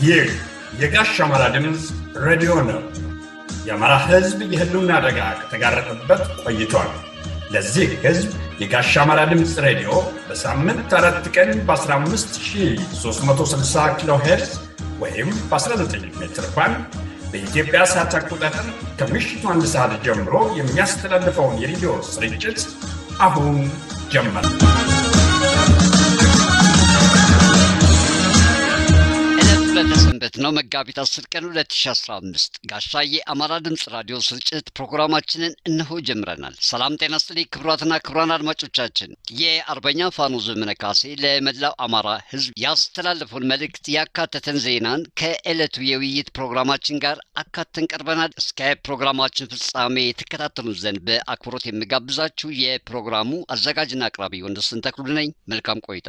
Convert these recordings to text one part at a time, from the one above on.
ይህ የጋሽ አማራ ድምፅ ሬዲዮ ነው። የአማራ ሕዝብ የህልውና አደጋ ከተጋረጠበት ቆይቷል። ለዚህ ሕዝብ የጋሽ አማራ ድምፅ ሬዲዮ በሳምንት አራት ቀን በ15360 ኪሎ ሄርዝ ወይም በ19 ሜትር ባንድ በኢትዮጵያ ሰዓት አቆጣጠር ከምሽቱ አንድ ሰዓት ጀምሮ የሚያስተላልፈውን የሬዲዮ ስርጭት አሁን ጀመር። ለተሰንበት ነው መጋቢት 10 ቀን 2015 ጋሻዬ አማራ ድምፅ ራዲዮ ስርጭት ፕሮግራማችንን እነሆ ጀምረናል። ሰላም ጤና ስጥልኝ ክቡራትና ክቡራን አድማጮቻችን የአርበኛ ፋኖ ዘመነ ካሴ ለመላው አማራ ህዝብ ያስተላለፈውን መልእክት ያካተተን ዜናን ከዕለቱ የውይይት ፕሮግራማችን ጋር አካተን ቀርበናል። እስከ ፕሮግራማችን ፍጻሜ የተከታተሉን ዘንድ በአክብሮት የሚጋብዛችሁ የፕሮግራሙ አዘጋጅና አቅራቢ ወንደሰን ተክሉ ነኝ። መልካም ቆይታ።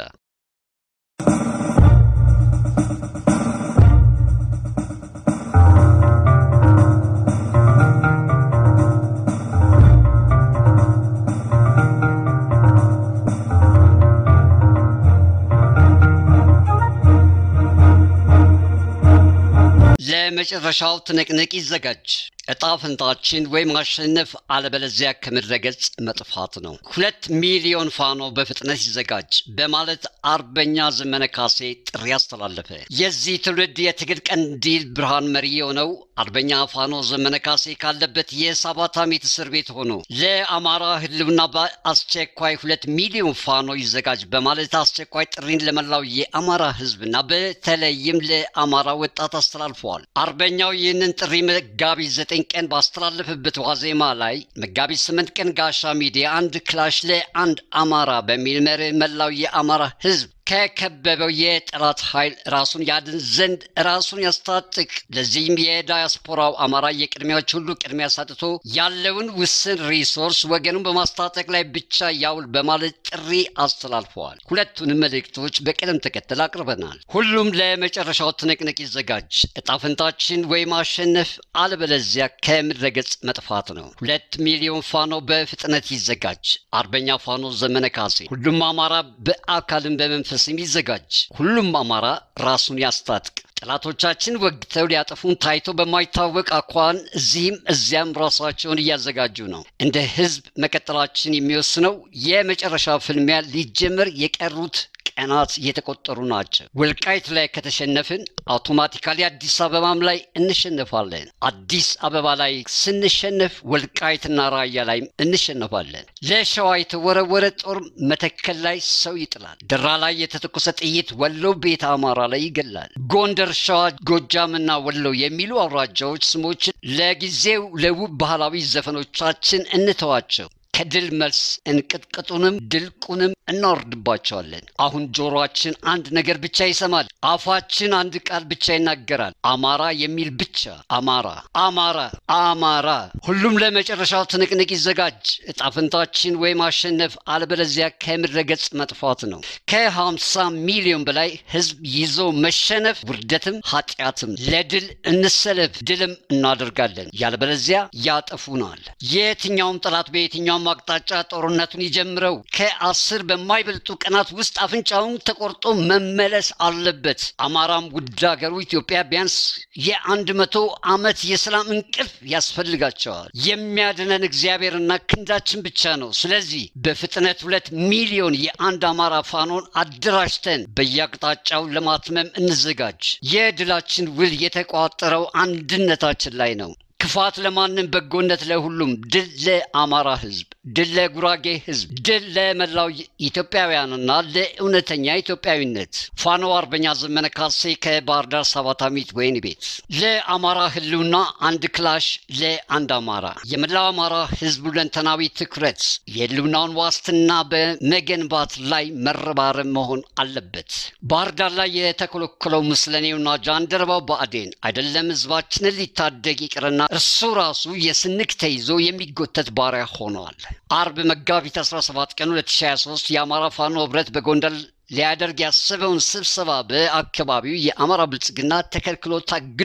ለመጨረሻው ትንቅንቅ ይዘጋጅ። እጣ ፈንታችን ወይ ማሸነፍ አለበለዚያ ከምድረ ገጽ መጥፋት ነው። ሁለት ሚሊዮን ፋኖ በፍጥነት ይዘጋጅ በማለት አርበኛ ዘመነ ካሴ ጥሪ አስተላለፈ። የዚህ ትውልድ የትግል ቀንዲል ብርሃን መሪ የሆነው አርበኛ ፋኖ ዘመነ ካሴ ካለበት የሰባት ዓመት እስር ቤት ሆኖ ለአማራ ህልውና በአስቸኳይ ሁለት ሚሊዮን ፋኖ ይዘጋጅ በማለት አስቸኳይ ጥሪን ለመላው የአማራ ህዝብና በተለይም ለአማራ ወጣት አስተላልፈዋል። አርበኛው ይህንን ጥሪ መጋቢት ዘጠኝ ቀን ባስተላለፈበት ዋዜማ ላይ መጋቢት ስምንት ቀን ጋሻ ሚዲያ አንድ ክላሽ ለአንድ አማራ በሚል መርህ መላው የአማራ ህዝብ ከከበበው የጠላት ኃይል ራሱን ያድን ዘንድ ራሱን ያስታጥቅ። ለዚህም የዳያስፖራው አማራ የቅድሚያዎች ሁሉ ቅድሚያ ሰጥቶ ያለውን ውስን ሪሶርስ ወገኑን በማስታጠቅ ላይ ብቻ ያውል በማለት ጥሪ አስተላልፈዋል። ሁለቱንም መልእክቶች በቅደም ተከተል አቅርበናል። ሁሉም ለመጨረሻው ትንቅንቅ ይዘጋጅ። እጣፈንታችን ወይ ማሸነፍ አለበለዚያ ከምድረ ገጽ መጥፋት ነው። ሁለት ሚሊዮን ፋኖ በፍጥነት ይዘጋጅ። አርበኛ ፋኖ ዘመነ ካሴ። ሁሉም አማራ በአካልም በመንፈስ ስም ይዘጋጅ። ሁሉም አማራ ራሱን ያስታጥቅ። ጠላቶቻችን ወግተው ሊያጠፉን ታይቶ በማይታወቅ አኳን እዚህም እዚያም ራሳቸውን እያዘጋጁ ነው። እንደ ህዝብ መቀጠላችን የሚወስነው የመጨረሻ ፍልሚያ ሊጀመር የቀሩት ቀናት እየተቆጠሩ ናቸው። ወልቃይት ላይ ከተሸነፍን አውቶማቲካሊ አዲስ አበባም ላይ እንሸነፋለን። አዲስ አበባ ላይ ስንሸነፍ ወልቃይትና ራያ ላይ እንሸነፋለን። ለሸዋ የተወረወረ ጦር መተከል ላይ ሰው ይጥላል። ደራ ላይ የተተኮሰ ጥይት ወሎ ቤተ አማራ ላይ ይገላል። ጎንደር፣ ሸዋ፣ ጎጃምና ወሎ የሚሉ አውራጃዎች ስሞችን ለጊዜው ለውብ ባህላዊ ዘፈኖቻችን እንተዋቸው። ከድል መልስ እንቅጥቅጡንም ድልቁንም እናወርድባቸዋለን። አሁን ጆሮአችን አንድ ነገር ብቻ ይሰማል። አፋችን አንድ ቃል ብቻ ይናገራል። አማራ የሚል ብቻ። አማራ፣ አማራ፣ አማራ። ሁሉም ለመጨረሻው ትንቅንቅ ይዘጋጅ። እጣፈንታችን ወይ ማሸነፍ አለበለዚያ ከምድረ ገጽ መጥፋት ነው። ከሀምሳ ሚሊዮን በላይ ህዝብ ይዞ መሸነፍ ውርደትም ኃጢአትም። ለድል እንሰለፍ፣ ድልም እናደርጋለን። ያለበለዚያ ያጠፉናል። የትኛውም ጠላት በየትኛውም አቅጣጫ ጦርነቱን ይጀምረው ከአስር በማይበልጡ ቀናት ውስጥ አፍንጫውን ተቆርጦ መመለስ አለበት። አማራም ውድ ሀገሩ ኢትዮጵያ ቢያንስ የአንድ መቶ ዓመት የሰላም እንቅልፍ ያስፈልጋቸዋል። የሚያድነን እግዚአብሔርና ክንዳችን ብቻ ነው። ስለዚህ በፍጥነት ሁለት ሚሊዮን የአንድ አማራ ፋኖን አደራጅተን በየአቅጣጫው ለማትመም እንዘጋጅ። የድላችን ውል የተቋጠረው አንድነታችን ላይ ነው። ክፋት ለማንም በጎነት ለሁሉም። ድል ለአማራ ህዝብ፣ ድል ለጉራጌ ህዝብ፣ ድል ለመላው ኢትዮጵያውያንና ለእውነተኛ ኢትዮጵያዊነት። ፋኖ አርበኛ ዘመነ ካሴ ከባህር ዳር ሰባት ዓመት ወይን ቤት። ለአማራ ህልውና አንድ ክላሽ ለአንድ አማራ። የመላው አማራ ህዝብ ሁለንተናዊ ትኩረት የህልውናውን ዋስትና በመገንባት ላይ መረባረብ መሆን አለበት። ባህር ዳር ላይ የተኮለኮለው ምስለኔውና ጃንደረባው ብአዴን አይደለም ህዝባችንን ሊታደግ ይቅርና እርሱ ራሱ የስንቅ ተይዞ የሚጎተት ባሪያ ሆኗል። አርብ መጋቢት 17 ቀን 2023 የአማራ ፋኖ ህብረት በጎንደር ሊያደርግ ያሰበውን ስብሰባ በአካባቢው የአማራ ብልጽግና ተከልክሎ ታግደዋል።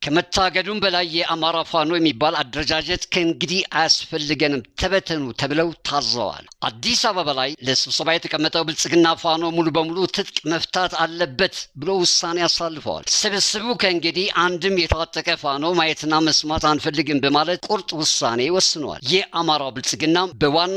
ከመታገዱም በላይ የአማራ ፋኖ የሚባል አደረጃጀት ከእንግዲህ አያስፈልገንም ተበተኑ ተብለው ታዘዋል። አዲስ አበባ ላይ ለስብሰባ የተቀመጠው ብልጽግና ፋኖ ሙሉ በሙሉ ትጥቅ መፍታት አለበት ብሎ ውሳኔ አሳልፈዋል። ስብስቡ ከእንግዲህ አንድም የታጠቀ ፋኖ ማየትና መስማት አንፈልግም በማለት ቁርጥ ውሳኔ ወስነዋል። የአማራው ብልጽግና በዋና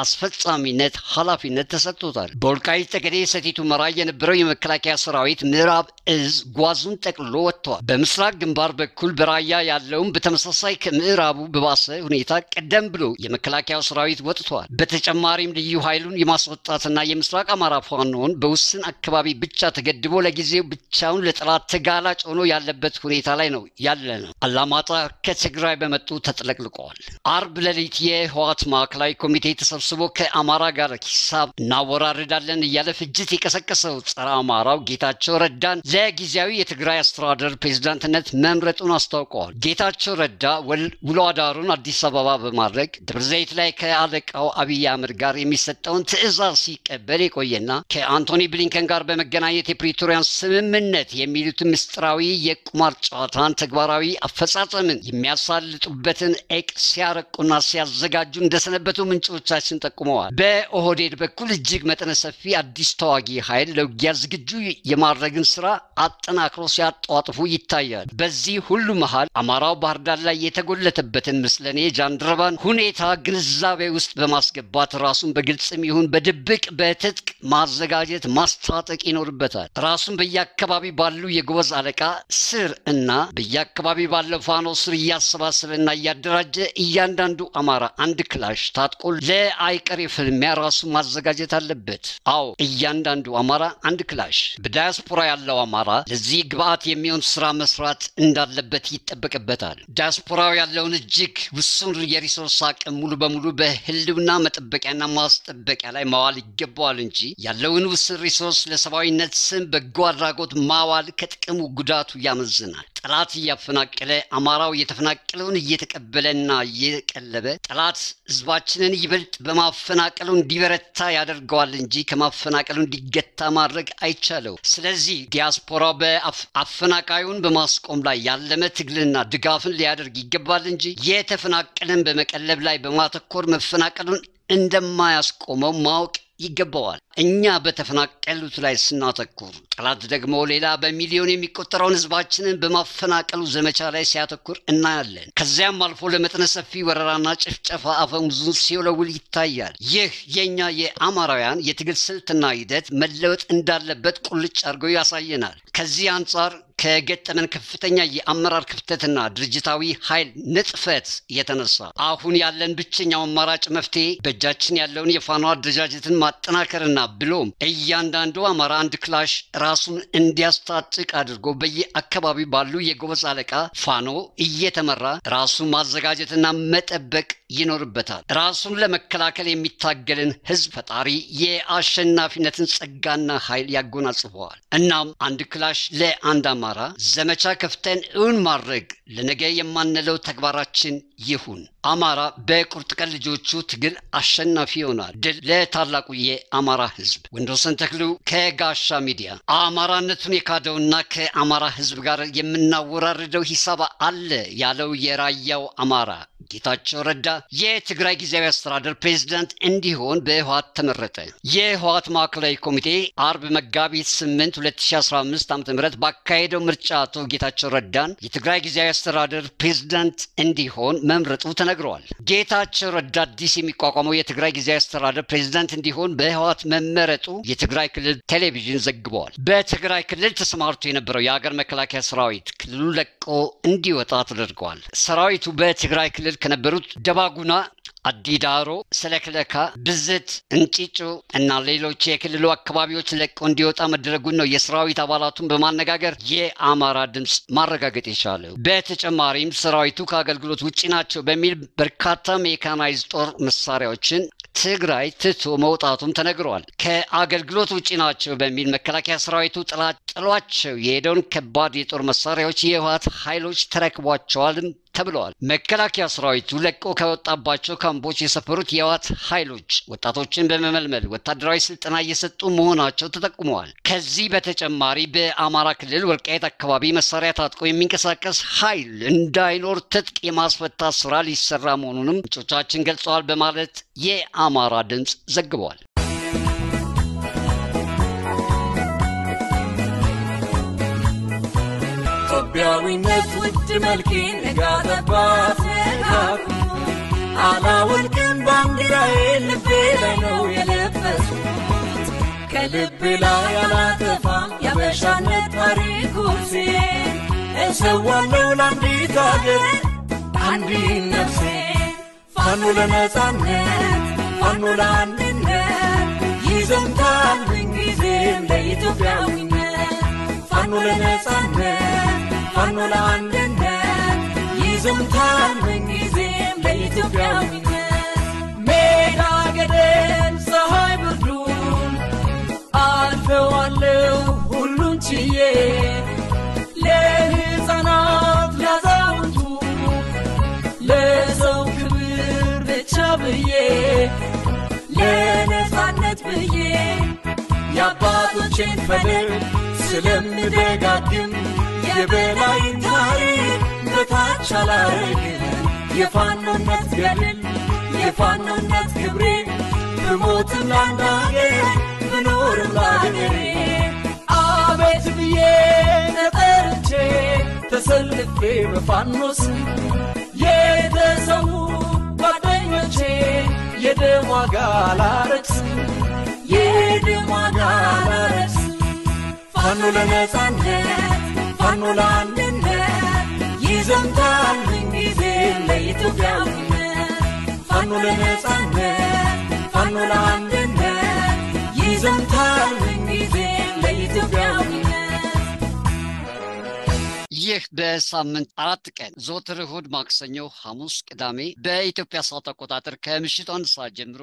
አስፈጻሚነት ኃላፊነት ተሰጥቶታል። በወልቃይት ጠገዴ ሰቲት ሁመራ የነበረው የመከላከያ ሰራዊት ምዕራብ እዝ ጓዙን ጠቅልሎ ወጥተዋል። በምስራቅ ግንባር በኩል በራያ ያለውም በተመሳሳይ ከምዕራቡ በባሰ ሁኔታ ቀደም ብሎ የመከላከያው ሰራዊት ወጥተዋል። በተጨማሪም ልዩ ኃይሉን የማስወጣትና የምስራቅ አማራ ፋኖን በውስን አካባቢ ብቻ ተገድቦ ለጊዜው ብቻውን ለጠላት ተጋላጭ ሆኖ ያለበት ሁኔታ ላይ ነው ያለ ነው። አላማጣ ከትግራይ በመጡ ተጥለቅልቀዋል። አርብ ሌሊት የህወሓት ማዕከላዊ ኮሚቴ ተሰብስቦ ከአማራ ጋር ሂሳብ እናወራርዳለን እያለ ፍጅት የቀሰቀሰው ጸረ አማራው ጌታቸው ረዳን ለጊዜያዊ የትግራይ አስተዳደር ፕሬዝዳንትነት መምረጡን አስታውቀዋል። ጌታቸው ረዳ ውሎ አዳሩን አዲስ አበባ በማድረግ ደብረ ዘይት ላይ ከአለቃው አብይ አህመድ ጋር የሚሰጠውን ትዕዛዝ ሲቀበል የቆየና ከአንቶኒ ብሊንከን ጋር በመገናኘት የፕሪቶሪያን ስምምነት የሚሉትን ምስጢራዊ የቁማር ጨዋታን ተግባራዊ አፈጻጸምን የሚያሳልጡበትን ኤቅ ሲያረቁና ሲያዘጋጁ እንደሰነበቱ ምንጮቻችን ጠቁመዋል። በኦህዴድ በኩል እጅግ መጠነ ሰፊ አዲስ ተዋጊ ኃይል ለውጊያ ዝግጁ የማድረግን ስራ አጠናክሮ ሲያጧጥፉ ይታያል። በዚህ ሁሉ መሃል አማራው ባህር ዳር ላይ የተጎለተበትን ምስለኔ ጃንደረባን ሁኔታ ግንዛቤ ውስጥ በማስገባት ራሱን በግልጽም ይሁን በድብቅ በትጥቅ ማዘጋጀት ማስታጠቅ ይኖርበታል። ራሱን በየአካባቢ ባሉ የጎበዝ አለቃ ስር እና በየአካባቢ ባለው ፋኖ ስር እያሰባሰበና እያደራጀ እያንዳንዱ አማራ አንድ ክላሽ ታጥቆ ለአይቀሬ ፍልሚያ ራሱን ማዘጋጀት አለበት። አዎ እያንዳንዱ አማራ አንድ ክላሽ። በዳያስፖራ ያለው አማራ ለዚህ ግብአት የሚሆን ስራ መስራት እንዳለበት ይጠበቅበታል። ዳያስፖራው ያለውን እጅግ ውሱን የሪሶርስ አቅም ሙሉ በሙሉ በህልውና መጠበቂያና ማስጠበቂያ ላይ ማዋል ይገባዋል እንጂ ያለውን ውስን ሪሶርስ ለሰብአዊነት ስም በጎ አድራጎት ማዋል ከጥቅሙ ጉዳቱ ያመዝናል። ጠላት እያፈናቀለ አማራው የተፈናቀለውን እየተቀበለና እየቀለበ ጠላት ህዝባችንን ይበልጥ በማፈናቀሉ እንዲበረታ ያደርገዋል እንጂ ከማፈናቀሉ እንዲገታ ማድረግ አይቻለው። ስለዚህ ዲያስፖራው በአፈናቃዩን በማስቆም ላይ ያለመ ትግልና ድጋፍን ሊያደርግ ይገባል እንጂ የተፈናቀለን በመቀለብ ላይ በማተኮር መፈናቀሉን እንደማያስቆመው ማወቅ ይገባዋል። እኛ በተፈናቀሉት ላይ ስናተኩር፣ ጠላት ደግሞ ሌላ በሚሊዮን የሚቆጠረውን ህዝባችንን በማፈናቀሉ ዘመቻ ላይ ሲያተኩር እናያለን። ከዚያም አልፎ ለመጠነ ሰፊ ወረራና ጭፍጨፋ አፈሙዙን ሲወለውል ይታያል። ይህ የእኛ የአማራውያን የትግል ስልትና ሂደት መለወጥ እንዳለበት ቁልጭ አድርጎ ያሳየናል። ከዚህ አንጻር ከገጠመን ከፍተኛ የአመራር ክፍተትና ድርጅታዊ ኃይል ንጥፈት የተነሳ አሁን ያለን ብቸኛው አማራጭ መፍትሄ በእጃችን ያለውን የፋኖ አደረጃጀትን ማጠናከርና ብሎም እያንዳንዱ አማራ አንድ ክላሽ ራሱን እንዲያስታጥቅ አድርጎ በየአካባቢው ባሉ የጎበዝ አለቃ ፋኖ እየተመራ ራሱን ማዘጋጀትና መጠበቅ ይኖርበታል። ራሱን ለመከላከል የሚታገልን ህዝብ ፈጣሪ የአሸናፊነትን ጸጋና ኃይል ያጎናጽፈዋል። እናም አንድ ክላሽ ለአንድ አማራ ዘመቻ ከፍተን እውን ማድረግ ለነገ የማንለው ተግባራችን ይሁን። አማራ በቁርጥ ቀን ልጆቹ ትግል አሸናፊ ይሆናል። ድል ለታላቁ የአማራ ህዝብ። ወንዶሰን ተክሉ ከጋሻ ሚዲያ። አማራነቱን የካደውና ከአማራ ህዝብ ጋር የምናወራርደው ሂሳብ አለ ያለው የራያው አማራ ጌታቸው ረዳ የትግራይ ጊዜያዊ አስተዳደር ፕሬዝዳንት እንዲሆን በህወሓት ተመረጠ። የህወሓት ማዕከላዊ ኮሚቴ አርብ መጋቢት 8 2015 ዓ ም ባካሄደው ምርጫ አቶ ጌታቸው ረዳን የትግራይ ጊዜያዊ አስተዳደር ፕሬዝዳንት እንዲሆን መምረጡ ተነግረዋል። ጌታቸው ረዳ አዲስ የሚቋቋመው የትግራይ ጊዜያዊ አስተዳደር ፕሬዝዳንት እንዲሆን በህወሓት መመረጡ የትግራይ ክልል ቴሌቪዥን ዘግበዋል። በትግራይ ክልል ተሰማርቶ የነበረው የሀገር መከላከያ ሰራዊት ክልሉ ለቆ እንዲወጣ ተደርገዋል። ሰራዊቱ በትግራይ ክልል ከነበሩት ደባጉና አዲዳሮ፣ ሰለክለካ፣ ብዝት፣ እንጪጮ እና ሌሎች የክልሉ አካባቢዎች ለቆ እንዲወጣ መደረጉን ነው የሰራዊት አባላቱን በማነጋገር የአማራ ድምፅ ማረጋገጥ የቻለው። በተጨማሪም ሰራዊቱ ከአገልግሎት ውጭ ናቸው በሚል በርካታ ሜካናይዝ ጦር መሳሪያዎችን ትግራይ ትቶ መውጣቱም ተነግሯል። ከአገልግሎት ውጭ ናቸው በሚል መከላከያ ሰራዊቱ ጥሏቸው የሄደውን ከባድ የጦር መሳሪያዎች የህወሓት ኃይሎች ተረክቧቸዋልም ተብለዋል። መከላከያ ሰራዊቱ ለቆ ከወጣባቸው ካምፖች የሰፈሩት የህወሓት ኃይሎች ወጣቶችን በመመልመል ወታደራዊ ስልጠና እየሰጡ መሆናቸው ተጠቁመዋል። ከዚህ በተጨማሪ በአማራ ክልል ወልቃይት አካባቢ መሳሪያ ታጥቆ የሚንቀሳቀስ ኃይል እንዳይኖር ትጥቅ የማስፈታት ስራ ሊሰራ መሆኑንም ምንጮቻችን ገልጸዋል በማለት የአማራ ድምፅ ዘግበዋል። ኢትዮጵያዊነት ውድ መልኬን ነጋጠባት ነጋኩ አላወልቅም ባንዲራዬ ልቤ ላይ ነው የለበስኩት ከልቤ ላይ አላጠፋም ያበሻነት ታሪክ ኩርሴን እሰዋለሁ ለአንዲት አገር አንዲት ነፍሴ ፋኖ ለነጻነት ፋኖ ለአንድነት ይዘምታል ምንጊዜም ለኢትዮጵያዊነት ፋኖ ለነጻነት ፋኖ ለአንድነት ይዘምታል ምንጊዜም ለኢትዮጵያዊነት ሜዳ ገደል ፀሐይ ብርዱን አልፈዋለሁ ሁሉን ችዬ ለሕፃናት ላዛውንቱ ለሰው ክብር ብቻ ብዬ ለነጻነት ብዬ የአባቶቼን ፈለግ ስለምደጋግም የበላይን ታሪክ በታች አላረግም የፋኖነት ገድል የፋኖነት ክብሬ ብሞትም ለአንድ አገር ብኖርም ለአገሬ አቤት ብዬ ተጠርቼ ተሰልፌ በፋኖስ የተሰዉ ጓደኞቼ የደም ዋጋ ላረክስ የደም ዋጋ ላረክስ ፋኖ ለነጻነት ፋኖ ለአንድነት ይዘምታል ምንጊዜም ለኢትዮጵያዊነት ፋኖ ለነጻነት ፋኖ ለአንድነት ይዘምታል ምንጊዜም ለኢትዮጵያዊነት ይህ በሳምንት አራት ቀን ዘወትር እሁድ፣ ማክሰኞ፣ ሐሙስ፣ ቅዳሜ በኢትዮጵያ ሰዓት አቆጣጠር ከምሽቱ አንድ ሰዓት ጀምሮ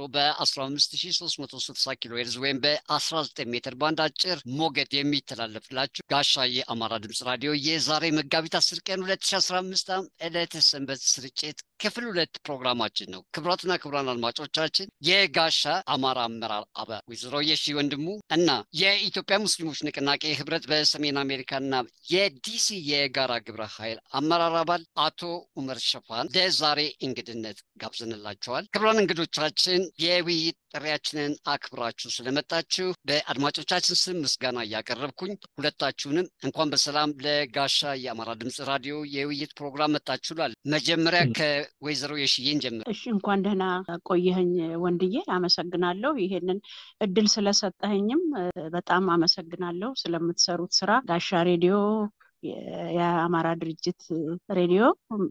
በ15360 ኪሎ ሄርዝ ወይም በ19 ሜትር ባንድ አጭር ሞገድ የሚተላለፍላችሁ ጋሻ የአማራ ድምፅ ራዲዮ የዛሬ መጋቢት 10 ቀን 2015 ዓ.ም ዕለተ ሰንበት ስርጭት ክፍል ሁለት ፕሮግራማችን ነው። ክቡራትና ክቡራን አድማጮቻችን የጋሻ አማራ አመራር አባል ወይዘሮ የሺ ወንድሙ እና የኢትዮጵያ ሙስሊሞች ንቅናቄ ህብረት በሰሜን አሜሪካና የዲሲ የጋራ ግብረ ኃይል አመራር አባል አቶ ኡመር ሸፋን ለዛሬ እንግድነት ጋብዘንላቸዋል። ክቡራን እንግዶቻችን የውይይት ጥሪያችንን አክብራችሁ ስለመጣችሁ በአድማጮቻችን ስም ምስጋና እያቀረብኩኝ ሁለታችሁንም እንኳን በሰላም ለጋሻ የአማራ ድምፅ ራዲዮ የውይይት ፕሮግራም መጣችሁላል። መጀመሪያ ከወይዘሮ የሽዬን ጀምር። እሺ እንኳን ደህና ቆየኸኝ ወንድዬ፣ አመሰግናለሁ። ይሄንን እድል ስለሰጠኸኝም በጣም አመሰግናለሁ። ስለምትሰሩት ስራ ጋሻ ሬዲዮ የአማራ ድርጅት ሬዲዮ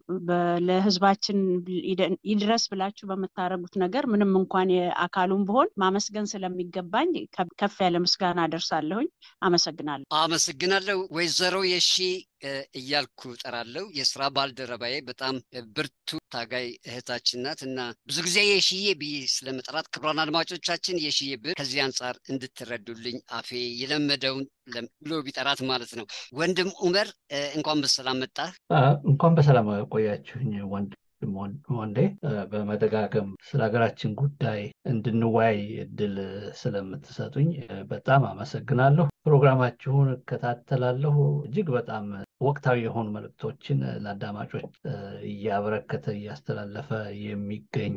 ለህዝባችን ይድረስ ብላችሁ በምታደርጉት ነገር ምንም እንኳን የአካሉን ብሆን ማመስገን ስለሚገባኝ ከፍ ያለ ምስጋና አደርሳለሁኝ። አመሰግናለሁ። አመሰግናለሁ ወይዘሮ የሺ እያልኩ ጠራለው። የስራ ባልደረባዬ በጣም ብርቱ ታጋይ እህታችን ናት እና ብዙ ጊዜ የሽዬ ብዬ ስለመጠራት ክቡራን አድማጮቻችን የሽዬ ብር ከዚህ አንጻር እንድትረዱልኝ አፌ የለመደውን ብሎ ቢጠራት ማለት ነው። ወንድም ኡመር እንኳን በሰላም መጣህ። እንኳን በሰላም ቆያችሁኝ ወንድም ወንዴ። በመደጋገም ስለ ሀገራችን ጉዳይ እንድንወያይ እድል ስለምትሰጡኝ በጣም አመሰግናለሁ። ፕሮግራማችሁን እከታተላለሁ። እጅግ በጣም ወቅታዊ የሆኑ መልእክቶችን ለአዳማጮች እያበረከተ እያስተላለፈ የሚገኝ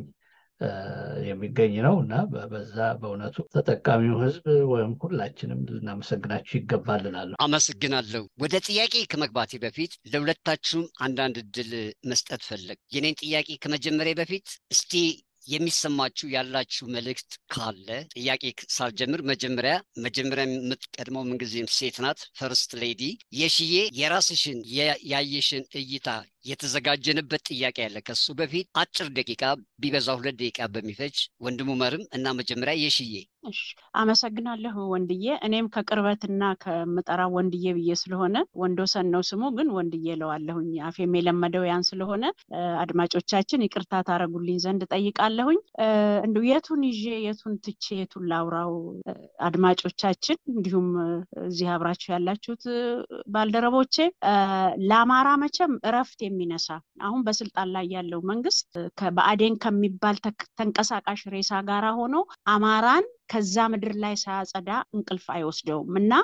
የሚገኝ ነው እና በዛ በእውነቱ ተጠቃሚው ሕዝብ ወይም ሁላችንም ልናመሰግናችሁ ይገባል እላለሁ። አመሰግናለሁ። ወደ ጥያቄ ከመግባቴ በፊት ለሁለታችሁም አንዳንድ እድል መስጠት ፈለግ። የኔን ጥያቄ ከመጀመሪያ በፊት እስቲ የሚሰማችሁ ያላችሁ መልእክት ካለ ጥያቄ ሳልጀምር መጀመሪያ መጀመሪያ የምትቀድመው ምንጊዜም ሴት ናት፣ ፈርስት ሌዲ የሽዬ የራስሽን ያየሽን እይታ የተዘጋጀንበት ጥያቄ አለ። ከሱ በፊት አጭር ደቂቃ ቢበዛ ሁለት ደቂቃ በሚፈጅ ወንድሙ መርም እና መጀመሪያ የሽዬ እሺ አመሰግናለሁ ወንድዬ። እኔም ከቅርበትና ከምጠራው ወንድዬ ብዬ ስለሆነ ወንዶሰን ነው ስሙ፣ ግን ወንድዬ እለዋለሁኝ። አፌም የለመደው ያን ስለሆነ አድማጮቻችን ይቅርታ ታረጉልኝ ዘንድ ጠይቃለሁኝ። እንዲሁ የቱን ይዤ የቱን ትቼ የቱን ላውራው? አድማጮቻችን እንዲሁም እዚህ አብራችሁ ያላችሁት ባልደረቦቼ ለአማራ መቼም እረፍት የሚነሳ አሁን በስልጣን ላይ ያለው መንግስት በአዴን ከሚባል ተንቀሳቃሽ ሬሳ ጋር ሆኖ አማራን ከዛ ምድር ላይ ሳያጸዳ እንቅልፍ አይወስደውም እና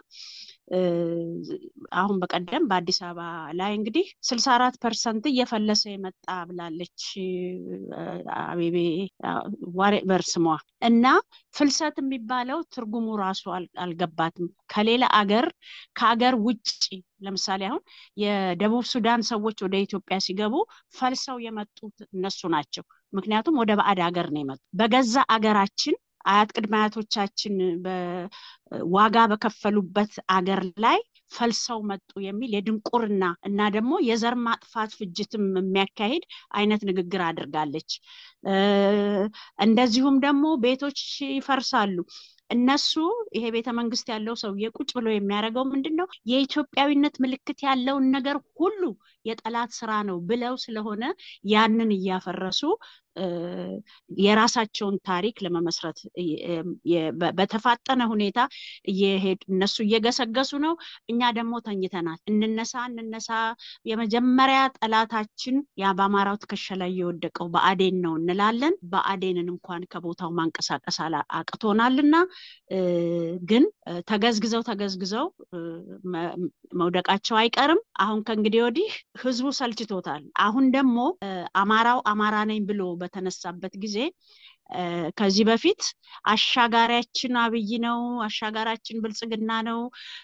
አሁን በቀደም በአዲስ አበባ ላይ እንግዲህ ስልሳ አራት ፐርሰንት እየፈለሰ የመጣ ብላለች አቤቤ ዋሬቨር ስሟ እና ፍልሰት የሚባለው ትርጉሙ ራሱ አልገባትም ከሌላ አገር ከአገር ውጭ ለምሳሌ አሁን የደቡብ ሱዳን ሰዎች ወደ ኢትዮጵያ ሲገቡ ፈልሰው የመጡት እነሱ ናቸው ምክንያቱም ወደ ባዕድ ሀገር ነው የመጡ በገዛ አገራችን አያት ቅድመ አያቶቻችን ዋጋ በከፈሉበት አገር ላይ ፈልሰው መጡ የሚል የድንቁርና እና ደግሞ የዘር ማጥፋት ፍጅትም የሚያካሂድ አይነት ንግግር አድርጋለች እንደዚሁም ደግሞ ቤቶች ይፈርሳሉ እነሱ ይሄ ቤተ መንግስት ያለው ሰውዬ ቁጭ ብሎ የሚያደርገው ምንድን ነው የኢትዮጵያዊነት ምልክት ያለውን ነገር ሁሉ የጠላት ስራ ነው ብለው ስለሆነ ያንን እያፈረሱ የራሳቸውን ታሪክ ለመመስረት በተፋጠነ ሁኔታ እነሱ እየገሰገሱ ነው እኛ ደግሞ ተኝተናል እንነሳ እንነሳ የመጀመሪያ ጠላታችን ያ በአማራው ትከሻ ላይ የወደቀው በአዴን ነው እንላለን በአዴንን እንኳን ከቦታው ማንቀሳቀስ አቅቶናልና ግን ተገዝግዘው ተገዝግዘው መውደቃቸው አይቀርም አሁን ከእንግዲህ ወዲህ ህዝቡ ሰልችቶታል አሁን ደግሞ አማራው አማራ ነኝ ብሎ በተነሳበት ጊዜ ከዚህ በፊት አሻጋሪያችን አብይ ነው አሻጋሪያችን ብልጽግና ነው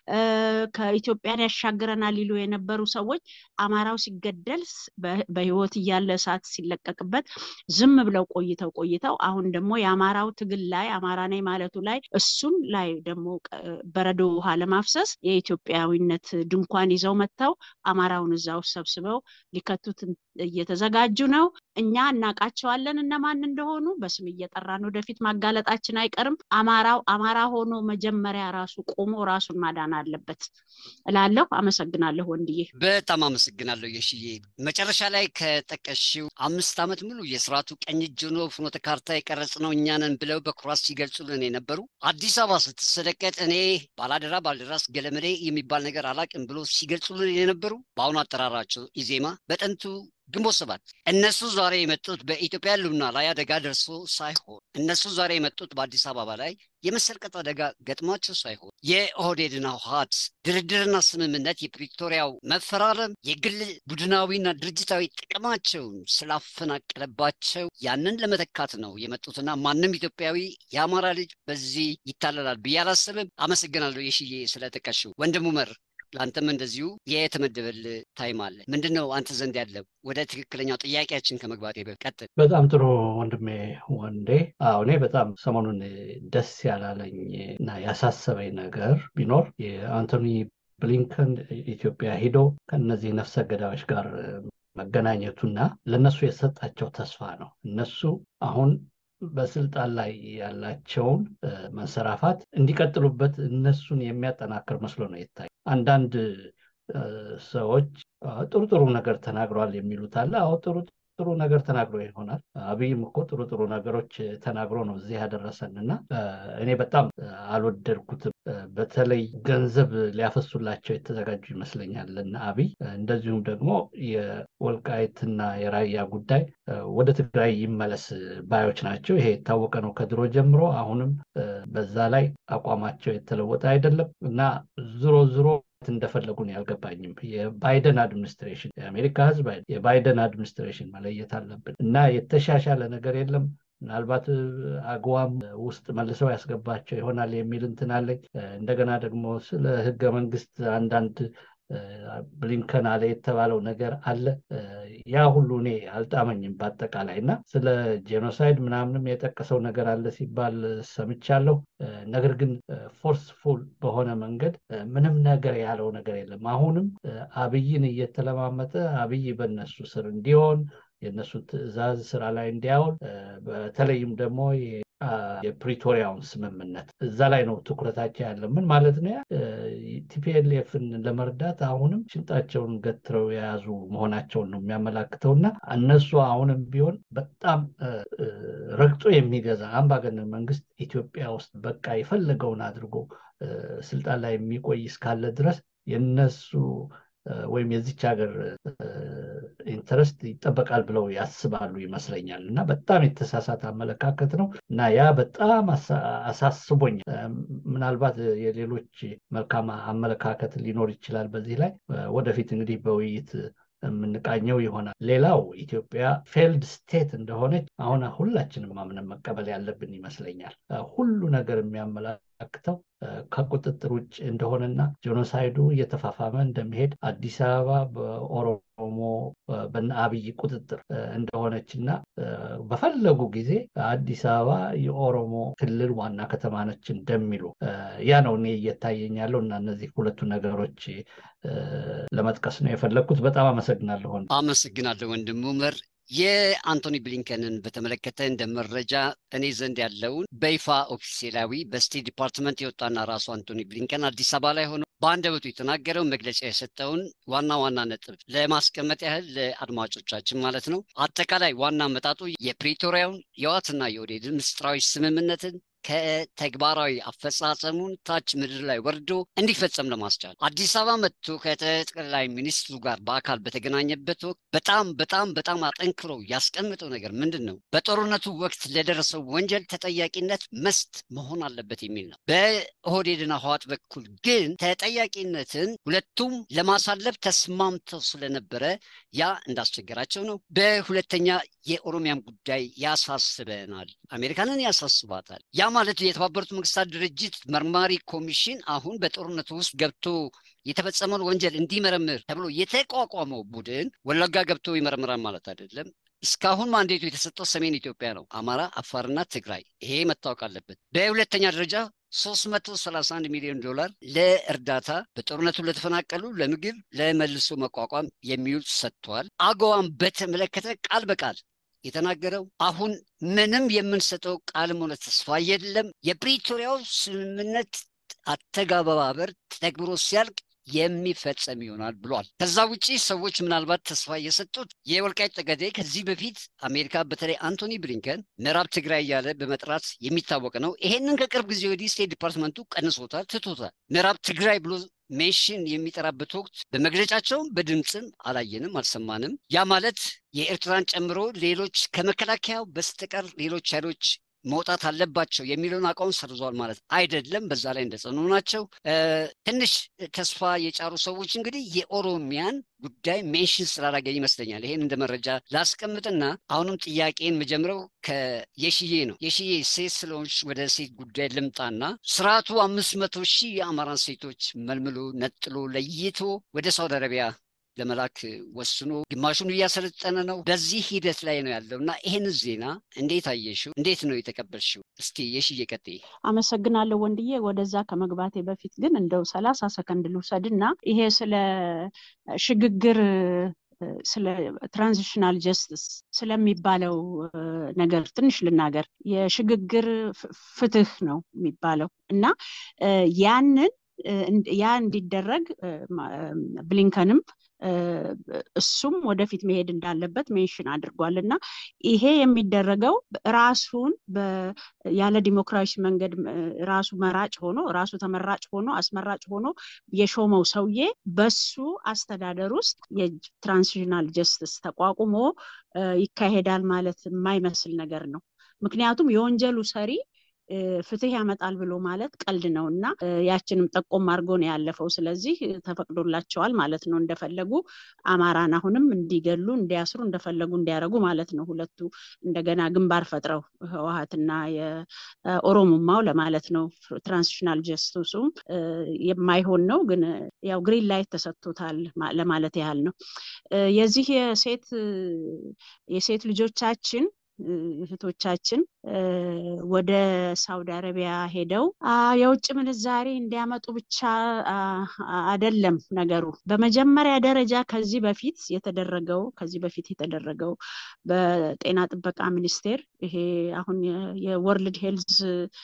ከኢትዮጵያን ያሻግረናል ይሉ የነበሩ ሰዎች አማራው ሲገደል በህይወት እያለ እሳት ሲለቀቅበት ዝም ብለው ቆይተው ቆይተው አሁን ደግሞ የአማራው ትግል ላይ አማራ ነኝ ማለቱ ላይ እሱን ላይ ደግሞ በረዶ ውሃ ለማፍሰስ የኢትዮጵያዊነት ድንኳን ይዘው መጥተው አማራውን እዛ ውስጥ ሰብስበው ሊከቱት እየተዘጋጁ ነው እኛ እናውቃቸዋለን እነማን እንደሆኑ በስም እየጠራን ወደፊት ማጋለጣችን አይቀርም አማራው አማራ ሆኖ መጀመሪያ ራሱ ቆሞ ራሱን ማዳን አለበት እላለሁ አመሰግናለሁ ወንድዬ በጣም አመሰግናለሁ የሽዬ መጨረሻ ላይ ከጠቀሽው አምስት ዓመት ሙሉ የስርዓቱ ቀኝ እጅ ሆኖ ፍኖተ ካርታ የቀረጽ ነው እኛንን ብለው በኩራት ሲገልጹልን የነበሩ አዲስ አበባ ስትሰደቀጥ እኔ ባላደራ ባልደራስ ገለመሌ የሚባል ነገር አላቅም ብሎ ሲገልጹልን የነበሩ በአሁኑ አጠራራቸው ኢዜማ በጥንቱ ግንቦት ሰባት እነሱ ዛሬ የመጡት በኢትዮጵያ ህልውና ላይ አደጋ ደርሶ ሳይሆን እነሱ ዛሬ የመጡት በአዲስ አበባ ላይ የመሰልቀጥ አደጋ ገጥሟቸው ሳይሆን የኦህዴድና ህወሓት ድርድርና ስምምነት የፕሪቶሪያው መፈራረም የግል ቡድናዊና ድርጅታዊ ጥቅማቸውን ስላፈናቀለባቸው ያንን ለመተካት ነው የመጡትና ማንም ኢትዮጵያዊ የአማራ ልጅ በዚህ ይታለላል ብዬ አላስብም። አመሰግናለሁ የሽዬ ስለጠቀሽው ወንድሙ መር ለአንተም እንደዚሁ የተመደበል ታይም አለ። ምንድን ነው አንተ ዘንድ ያለው? ወደ ትክክለኛው ጥያቄያችን ከመግባት ቀጥል። በጣም ጥሩ ወንድሜ ወንዴ። አዎ እኔ በጣም ሰሞኑን ደስ ያላለኝ እና ያሳሰበኝ ነገር ቢኖር የአንቶኒ ብሊንከን ኢትዮጵያ ሂዶ ከእነዚህ ነፍሰ ገዳዮች ጋር መገናኘቱና ለእነሱ የሰጣቸው ተስፋ ነው። እነሱ አሁን በስልጣን ላይ ያላቸውን መንሰራፋት እንዲቀጥሉበት እነሱን የሚያጠናክር መስሎ ነው ይታይ። አንዳንድ ሰዎች ጥሩ ጥሩ ነገር ተናግረዋል የሚሉት አለ። አዎ ጥሩ ጥሩ ነገር ተናግሮ ይሆናል። አብይም እኮ ጥሩ ጥሩ ነገሮች ተናግሮ ነው እዚህ ያደረሰን እና እኔ በጣም አልወደድኩትም። በተለይ ገንዘብ ሊያፈሱላቸው የተዘጋጁ ይመስለኛል እና አብይ እንደዚሁም ደግሞ የወልቃይትና የራያ ጉዳይ ወደ ትግራይ ይመለስ ባዮች ናቸው። ይሄ የታወቀ ነው ከድሮ ጀምሮ። አሁንም በዛ ላይ አቋማቸው የተለወጠ አይደለም እና ዝሮ ዝሮ እንደፈለጉን ያልገባኝም የባይደን አድሚኒስትሬሽን የአሜሪካ ህዝብ የባይደን አድሚኒስትሬሽን መለየት አለብን እና የተሻሻለ ነገር የለም ምናልባት አግዋም ውስጥ መልሰው ያስገባቸው ይሆናል የሚል እንትን አለኝ እንደገና ደግሞ ስለ ህገ መንግስት አንዳንድ ብሊንከን አለ የተባለው ነገር አለ ያ ሁሉ እኔ አልጣመኝም በአጠቃላይ እና ስለ ጄኖሳይድ ምናምንም የጠቀሰው ነገር አለ ሲባል ሰምቻለሁ ነገር ግን ፎርስፉል በሆነ መንገድ ምንም ነገር ያለው ነገር የለም አሁንም አብይን እየተለማመጠ አብይ በነሱ ስር እንዲሆን የእነሱን ትዕዛዝ ስራ ላይ እንዲያውል በተለይም ደግሞ የፕሪቶሪያውን ስምምነት እዛ ላይ ነው ትኩረታቸው ያለ ምን ማለት ነው ቲፒኤልኤፍን ለመርዳት አሁንም ሽንጣቸውን ገትረው የያዙ መሆናቸውን ነው የሚያመላክተው እና እነሱ አሁንም ቢሆን በጣም ረግጦ የሚገዛ አምባገነን መንግስት ኢትዮጵያ ውስጥ በቃ የፈለገውን አድርጎ ስልጣን ላይ የሚቆይ እስካለ ድረስ የነሱ ወይም የዚች ሀገር ኢንተረስት ይጠበቃል ብለው ያስባሉ ይመስለኛል እና በጣም የተሳሳተ አመለካከት ነው እና ያ በጣም አሳስቦኛል። ምናልባት የሌሎች መልካም አመለካከት ሊኖር ይችላል በዚህ ላይ ወደፊት እንግዲህ በውይይት የምንቃኘው ይሆናል። ሌላው ኢትዮጵያ ፌልድ ስቴት እንደሆነች አሁን ሁላችንም አምነን መቀበል ያለብን ይመስለኛል። ሁሉ ነገር የሚያመላክተው ከቁጥጥር ውጭ እንደሆነና ጄኖሳይዱ እየተፋፋመ እንደሚሄድ አዲስ አበባ በኦሮሞ በነ አብይ ቁጥጥር እንደሆነች እና በፈለጉ ጊዜ አዲስ አበባ የኦሮሞ ክልል ዋና ከተማ ነች እንደሚሉ ያ ነው እኔ እየታየኝ ያለው እና እነዚህ ሁለቱ ነገሮች ለመጥቀስ ነው የፈለግኩት። በጣም አመሰግናለሁ። አመሰግናለሁ ወንድም ኡመር። የአንቶኒ ብሊንከንን በተመለከተ እንደ መረጃ እኔ ዘንድ ያለውን በይፋ ኦፊሴላዊ በስቴት ዲፓርትመንት የወጣና ራሱ አንቶኒ ብሊንከን አዲስ አበባ ላይ ሆኖ በአንደበቱ የተናገረው መግለጫ የሰጠውን ዋና ዋና ነጥብ ለማስቀመጥ ያህል ለአድማጮቻችን ማለት ነው። አጠቃላይ ዋና አመጣጡ የፕሪቶሪያውን የዋትና የኦህዴድ ምስጢራዊ ስምምነትን ከተግባራዊ አፈጻጸሙን ታች ምድር ላይ ወርዶ እንዲፈጸም ለማስቻል አዲስ አበባ መጥቶ ከጠቅላይ ሚኒስትሩ ጋር በአካል በተገናኘበት ወቅት በጣም በጣም በጣም አጠንክሮ ያስቀምጠው ነገር ምንድን ነው? በጦርነቱ ወቅት ለደረሰው ወንጀል ተጠያቂነት መስት መሆን አለበት የሚል ነው። በኦህዴድና ህዋት በኩል ግን ተጠያቂነትን ሁለቱም ለማሳለፍ ተስማምተው ስለነበረ ያ እንዳስቸገራቸው ነው። በሁለተኛ የኦሮሚያም ጉዳይ ያሳስበናል፣ አሜሪካንን ያሳስባታል። ያ ማለት የተባበሩት መንግስታት ድርጅት መርማሪ ኮሚሽን አሁን በጦርነቱ ውስጥ ገብቶ የተፈጸመውን ወንጀል እንዲመረምር ተብሎ የተቋቋመው ቡድን ወለጋ ገብቶ ይመረምራል ማለት አይደለም። እስካሁን ማንዴቱ የተሰጠው ሰሜን ኢትዮጵያ ነው፣ አማራ፣ አፋርና ትግራይ። ይሄ መታወቅ አለበት። በሁለተኛ ደረጃ 331 ሚሊዮን ዶላር ለእርዳታ በጦርነቱ ለተፈናቀሉ ለምግብ፣ ለመልሶ መቋቋም የሚውል ሰጥቷል። አገዋን በተመለከተ ቃል በቃል የተናገረው አሁን ምንም የምንሰጠው ቃልም ሆነ ተስፋ የለም። የፕሪቶሪያው ስምምነት አተገባበር ተግብሮ ሲያልቅ የሚፈጸም ይሆናል ብሏል። ከዛ ውጭ ሰዎች ምናልባት ተስፋ የሰጡት የወልቃይት ጠገዴ ከዚህ በፊት አሜሪካ በተለይ አንቶኒ ብሊንከን ምዕራብ ትግራይ እያለ በመጥራት የሚታወቅ ነው። ይሄንን ከቅርብ ጊዜ ወዲህ ስቴት ዲፓርትመንቱ ቀንሶታል፣ ትቶታል። ምዕራብ ትግራይ ብሎ ሜሽን የሚጠራበት ወቅት በመግለጫቸውም በድምፅም አላየንም፣ አልሰማንም። ያ ማለት የኤርትራን ጨምሮ ሌሎች ከመከላከያው በስተቀር ሌሎች ኃይሎች መውጣት አለባቸው የሚለውን አቋም ሰርዟል ማለት አይደለም። በዛ ላይ እንደጸኑ ናቸው። ትንሽ ተስፋ የጫሩ ሰዎች እንግዲህ የኦሮሚያን ጉዳይ ሜንሽን ስላላገኝ ይመስለኛል። ይሄን እንደ መረጃ ላስቀምጥና አሁንም ጥያቄን መጀምረው ከየሽዬ ነው። የሽዬ ሴት ስለሆንሽ ወደ ሴት ጉዳይ ልምጣና ስርዓቱ አምስት መቶ ሺህ የአማራን ሴቶች መልምሎ ነጥሎ ለይቶ ወደ ሳውዲ አረቢያ ለመላክ ወስኖ ግማሹን እያሰለጠነ ነው። በዚህ ሂደት ላይ ነው ያለው እና ይህን ዜና እንዴት አየሽው? እንዴት ነው የተቀበልሽው? እስቲ የሽዬ ቀጥይ። አመሰግናለሁ ወንድዬ። ወደዛ ከመግባቴ በፊት ግን እንደው ሰላሳ ሰከንድ ልውሰድና ይሄ ስለ ሽግግር ስለ ትራንዚሽናል ጀስትስ ስለሚባለው ነገር ትንሽ ልናገር። የሽግግር ፍትህ ነው የሚባለው እና ያንን ያ እንዲደረግ ብሊንከንም እሱም ወደፊት መሄድ እንዳለበት ሜንሽን አድርጓል እና ይሄ የሚደረገው ራሱን ያለ ዲሞክራሲ መንገድ ራሱ መራጭ ሆኖ ራሱ ተመራጭ ሆኖ አስመራጭ ሆኖ የሾመው ሰውዬ በሱ አስተዳደር ውስጥ የትራንዚሽናል ጀስትስ ተቋቁሞ ይካሄዳል ማለት የማይመስል ነገር ነው። ምክንያቱም የወንጀሉ ሰሪ ፍትህ ያመጣል ብሎ ማለት ቀልድ ነው እና ያችንም ጠቆም አድርጎ ነው ያለፈው። ስለዚህ ተፈቅዶላቸዋል ማለት ነው እንደፈለጉ አማራን አሁንም እንዲገሉ እንዲያስሩ እንደፈለጉ እንዲያደርጉ ማለት ነው። ሁለቱ እንደገና ግንባር ፈጥረው ህወሀትና የኦሮሞማው ለማለት ነው። ትራንዚሽናል ጀስቲሱም የማይሆን ነው፣ ግን ያው ግሪን ላይት ተሰጥቶታል ለማለት ያህል ነው። የዚህ የሴት የሴት ልጆቻችን እህቶቻችን ወደ ሳውዲ አረቢያ ሄደው የውጭ ምንዛሬ እንዲያመጡ ብቻ አይደለም ነገሩ። በመጀመሪያ ደረጃ ከዚህ በፊት የተደረገው ከዚህ በፊት የተደረገው በጤና ጥበቃ ሚኒስቴር ይሄ አሁን የወርልድ ሄልዝ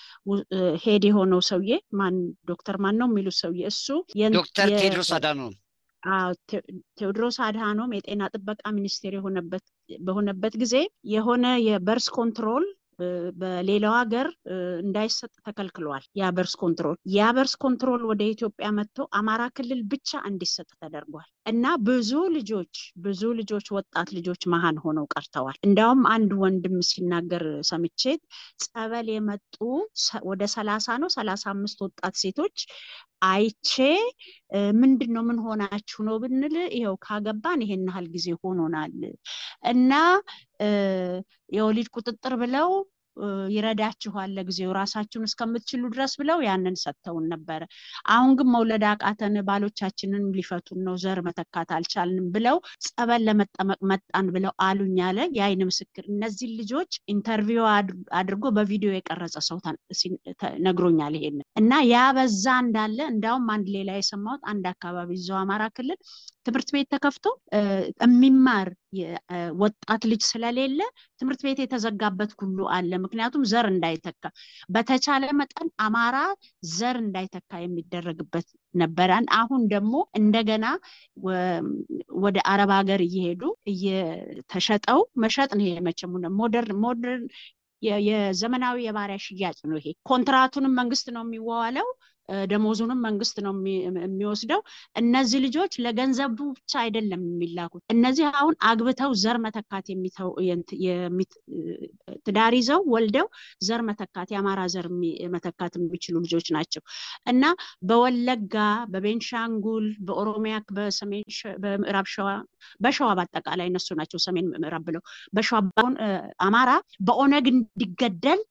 ሄድ የሆነው ሰውዬ ማን ዶክተር ማን ነው የሚሉት ሰውዬ እሱ ዶክተር ቴድሮስ አዳኖም ቴዎድሮስ አድሃኖም የጤና ጥበቃ ሚኒስቴር በሆነበት ጊዜ የሆነ የበርስ ኮንትሮል በሌላው ሀገር እንዳይሰጥ ተከልክሏል። የበርስ ኮንትሮል የበርስ ኮንትሮል ወደ ኢትዮጵያ መጥቶ አማራ ክልል ብቻ እንዲሰጥ ተደርጓል እና ብዙ ልጆች ብዙ ልጆች ወጣት ልጆች መሀን ሆነው ቀርተዋል። እንዲያውም አንድ ወንድም ሲናገር ሰምቼ ጸበል የመጡ ወደ ሰላሳ ነው ሰላሳ አምስት ወጣት ሴቶች አይቼ ምንድን ነው ምን ሆናችሁ ነው ብንል ይኸው ካገባን ይሄን ያህል ጊዜ ሆኖናል እና የወሊድ ቁጥጥር ብለው ይረዳችኋል ለጊዜው ራሳችሁን እስከምትችሉ ድረስ ብለው ያንን ሰጥተውን ነበረ። አሁን ግን መውለድ አቃተን፣ ባሎቻችንን ሊፈቱን ነው፣ ዘር መተካት አልቻልንም ብለው ጸበል ለመጠመቅ መጣን ብለው አሉኝ አለ የአይን ምስክር። እነዚህን ልጆች ኢንተርቪው አድርጎ በቪዲዮ የቀረጸ ሰው ነግሮኛል ይሄንን እና ያ በዛ እንዳለ እንዲያውም አንድ ሌላ የሰማሁት አንድ አካባቢ እዛው አማራ ክልል ትምህርት ቤት ተከፍቶ የሚማር ወጣት ልጅ ስለሌለ ትምህርት ቤት የተዘጋበት ሁሉ አለ። ምክንያቱም ዘር እንዳይተካ በተቻለ መጠን አማራ ዘር እንዳይተካ የሚደረግበት ነበረን። አሁን ደግሞ እንደገና ወደ አረብ ሀገር እየሄዱ እየተሸጠው መሸጥ ነው። ይሄ መቼም ሞደርን ሞደርን የዘመናዊ የባሪያ ሽያጭ ነው። ይሄ ኮንትራቱንም መንግስት ነው የሚዋዋለው ደሞዙንም መንግስት ነው የሚወስደው። እነዚህ ልጆች ለገንዘቡ ብቻ አይደለም የሚላኩት። እነዚህ አሁን አግብተው ዘር መተካት ትዳር ይዘው ወልደው ዘር መተካት የአማራ ዘር መተካት የሚችሉ ልጆች ናቸው እና በወለጋ፣ በቤንሻንጉል፣ በኦሮሚያ፣ በሰሜን በምዕራብ ሸዋ፣ በሸዋ በአጠቃላይ እነሱ ናቸው ሰሜን ምዕራብ ብለው በሸዋ አማራ በኦነግ እንዲገደል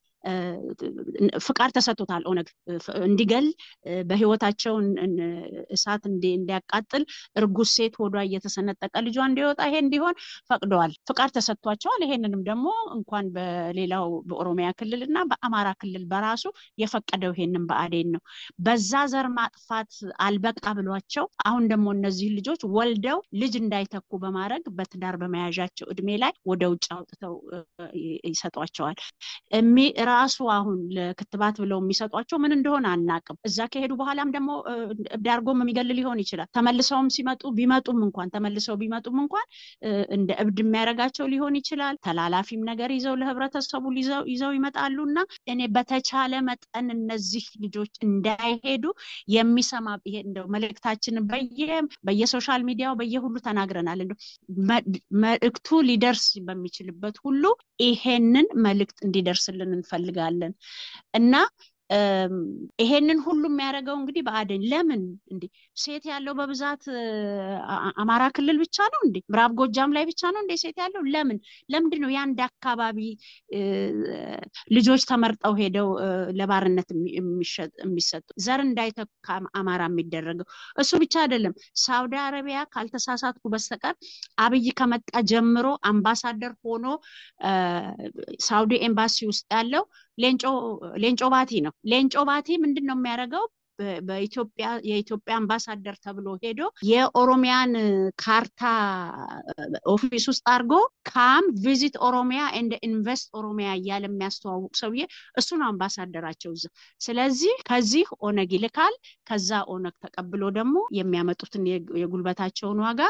ፍቃድ ተሰጥቶታል። ኦነግ እንዲገል በህይወታቸው እሳት እንዲያቃጥል እርጉዝ ሴት ሆዷ እየተሰነጠቀ ልጇ እንዲወጣ ይሄ እንዲሆን ፈቅደዋል። ፍቃድ ተሰጥቷቸዋል። ይሄንንም ደግሞ እንኳን በሌላው በኦሮሚያ ክልል እና በአማራ ክልል በራሱ የፈቀደው ይሄንን ብአዴን ነው። በዛ ዘር ማጥፋት አልበቃ ብሏቸው አሁን ደግሞ እነዚህ ልጆች ወልደው ልጅ እንዳይተኩ በማድረግ በትዳር በመያዣቸው እድሜ ላይ ወደ ውጭ አውጥተው ይሰጧቸዋል። ራሱ አሁን ለክትባት ብለው የሚሰጧቸው ምን እንደሆነ አናቅም። እዛ ከሄዱ በኋላም ደግሞ ዳርጎም የሚገል ሊሆን ይችላል። ተመልሰውም ሲመጡ ቢመጡም እንኳን ተመልሰው ቢመጡም እንኳን እንደ እብድ የሚያደርጋቸው ሊሆን ይችላል። ተላላፊም ነገር ይዘው ለህብረተሰቡ ይዘው ይመጣሉ እና እኔ በተቻለ መጠን እነዚህ ልጆች እንዳይሄዱ የሚሰማ ይሄ እንደው መልእክታችንን በየሶሻል ሚዲያው በየሁሉ ተናግረናል። እንደው መልእክቱ ሊደርስ በሚችልበት ሁሉ ይሄንን መልእክት እንዲደርስልን እንፈልጋለን እና ይሄንን ሁሉ የሚያደርገው እንግዲህ ብአዴን ለምን እንዴ ሴት ያለው በብዛት አማራ ክልል ብቻ ነው እንዴ? ምዕራብ ጎጃም ላይ ብቻ ነው እንዴ ሴት ያለው? ለምን ለምንድን ነው የአንድ አካባቢ ልጆች ተመርጠው ሄደው ለባርነት የሚሰጡ ዘር እንዳይተካ አማራ የሚደረገው? እሱ ብቻ አይደለም። ሳውዲ አረቢያ ካልተሳሳትኩ በስተቀር አብይ ከመጣ ጀምሮ አምባሳደር ሆኖ ሳውዲ ኤምባሲ ውስጥ ያለው ሌንጮ ባቲ ነው። ሌንጮ ባቲ ምንድን ነው የሚያደርገው? በኢትዮጵያ የኢትዮጵያ አምባሳደር ተብሎ ሄዶ የኦሮሚያን ካርታ ኦፊስ ውስጥ አድርጎ ካም ቪዚት ኦሮሚያ ኤንድ ኢንቨስት ኦሮሚያ እያለ የሚያስተዋውቅ ሰውዬ እሱ ነው አምባሳደራቸው እዛ። ስለዚህ ከዚህ ኦነግ ይልካል። ከዛ ኦነግ ተቀብሎ ደግሞ የሚያመጡትን የጉልበታቸውን ዋጋ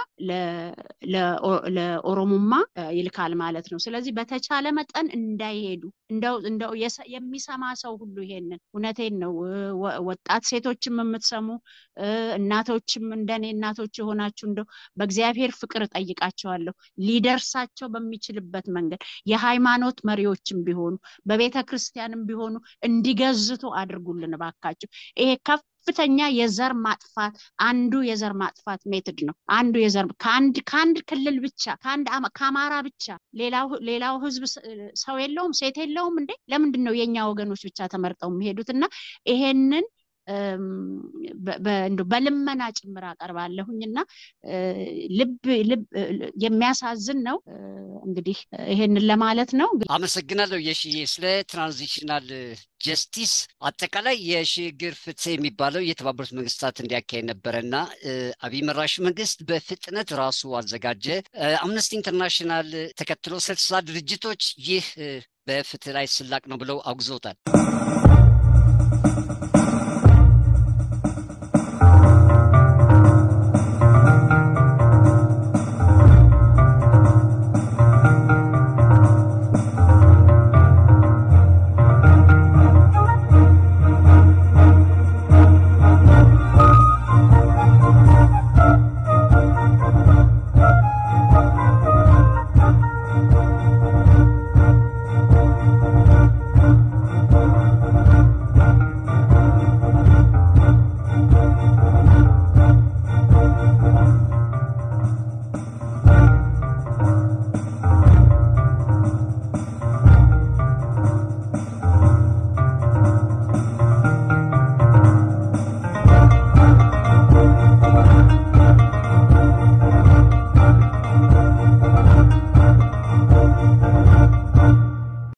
ለኦሮሙማ ይልካል ማለት ነው። ስለዚህ በተቻለ መጠን እንዳይሄዱ እንደው የሚሰማ ሰው ሁሉ ይሄንን እውነቴን ነው ወጣት ሴቶችም የምትሰሙ እናቶችም እንደኔ እናቶች የሆናችሁ እንደው በእግዚአብሔር ፍቅር እጠይቃቸዋለሁ ሊደርሳቸው በሚችልበት መንገድ የሃይማኖት መሪዎችም ቢሆኑ በቤተ ክርስቲያንም ቢሆኑ እንዲገዝቱ አድርጉልን እባካችሁ። ይሄ ከፍተኛ የዘር ማጥፋት አንዱ የዘር ማጥፋት ሜትድ ነው። አንዱ የዘር ከአንድ ከአንድ ክልል ብቻ ከአንድ ከአማራ ብቻ ሌላው ሌላው ህዝብ ሰው የለውም ሴት የለውም እንዴ? ለምንድን ነው የእኛ ወገኖች ብቻ ተመርጠው የሚሄዱት? እና ይሄንን በልመና ጭምር አቀርባለሁኝ እና ልብ ልብ የሚያሳዝን ነው። እንግዲህ ይሄንን ለማለት ነው። አመሰግናለሁ የሽዬ ስለ ትራንዚሽናል ጀስቲስ አጠቃላይ የሽግግር ፍትህ የሚባለው የተባበሩት መንግስታት እንዲያካሄድ ነበረ እና አብይ መራሹ መንግስት በፍጥነት ራሱ አዘጋጀ። አምነስቲ ኢንተርናሽናል ተከትሎ ስልሳ ድርጅቶች ይህ በፍትህ ላይ ስላቅ ነው ብለው አውግዘውታል።